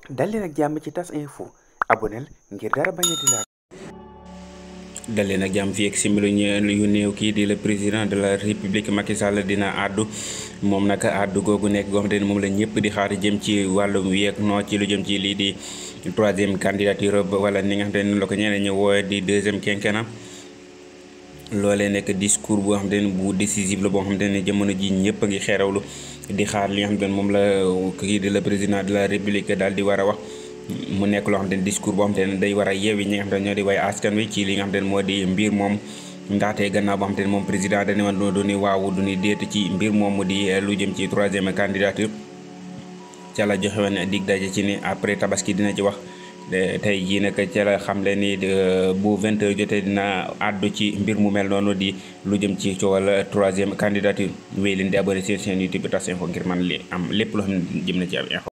dal leen ak jàmm ci tas info aboneel ngir dara bañ a di laal dal leen ak jàmm fii ak simili yu néew kii di le président de la république Macky Sall dina àddu moom nag àddu googu nekk goo xamante ne moom la ñëpp di xaar jëm ci wàllum yeeg noo ci lu jëm ci lii di troisième candidature wala ni nga xamante ne la ko ñeneen ñi woowe di deuxième quinquennat loolee nekk discours boo xamante ne bu décisif la boo xamante ne jamono ji ñëpp a ngi xeerawlu di xaar li nga xamante ne moom la kii di le président de la république daal di war a wax mu nekk loo xamante ne discours boo xamante ne day war a yeewi ñi nga xamante ne ñoo di way askan wi ci li nga xamante ne moo di mbir moom ndaxte gannaaw boo xamante ne moom président dañu woon du ni waaw du ni déet ci mbir moom mu di lu jëm ci troisième candidature ca la joxe woon dig daje ci ni après tabaski dina ci wax tey jii nag ca la xamle ni bu 20 heures jotee dina àddu ci mbir mu mel noonu di lu jëm ci coowal troisième candidature wéy leen di abonné seen chaîne YouTube Tas Info ngir man li am lépp loo xam ne jëm na ci am info